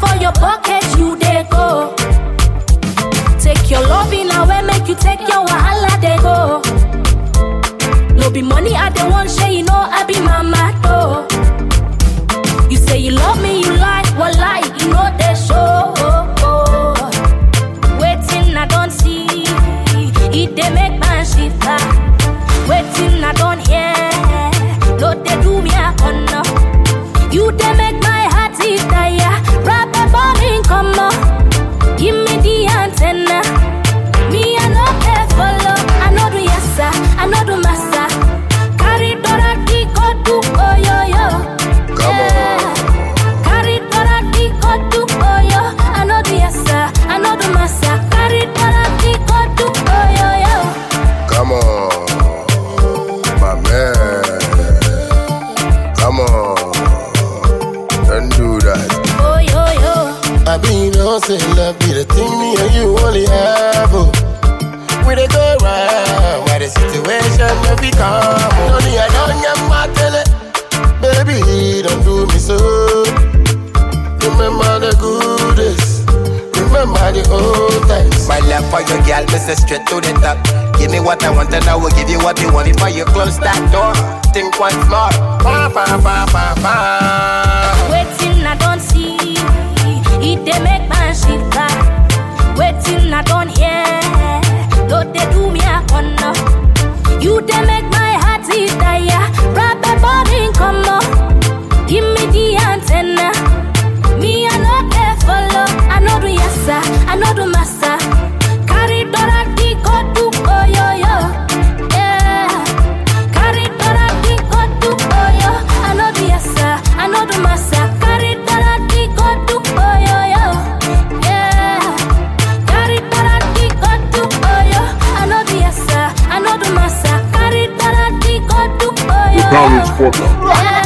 for your pocket, you dey go. Take your loving away, make you take your wahala, they go. No be money, I don't want share, you know I be mama though. You say you love me, you lie, what lie, you know they show. Waiting, I don't see, it they make man shiver. Waiting, I don't hear, no they do me a honor. You they make my heart beat tire, rap a bombing come on. Give me the antenna. Me, I know they follow. I know do yes, sir. I know do massa. Carry Dora di go do oh yo yo. Come on. Carry Dora di go do oh yo. I know do yes, sir. I know do massa. Carry Dora di go do oh yo yo. Come on, my man. Come on, don't do that. Oh yo yo. I be no say love be the thing me and you only have. Oh. We dey go round, why the situation no be calm. Oh. Only I don't get my tele, baby, don't do me so. Remember the good days, remember the old times. My love for your girl, me say straight to the top. Give me what I want and I will give you what you want before you close that door. Think once more. Pa pa pa pa pa. Waiting, I don't see. It they make man shiver. Waiting, I don't hear. Lord, they do me a honor. You they make my heart beat tire. Rap a bombing come on. Give me the antenna. Me, I know they follow. I know do yes, sir. I know do massa. Carry Dora di go do oh yo yo. Yeah. Carry Dora di go do oh yo. I know do yes, sir. I know do massa. Carry Dora di go do oh yo yo. Yeah. Carry Dora di go do oh yo. I know do yes, sir. I know do massa. Carry Dora di go do oh yo. College Porter. Yeah.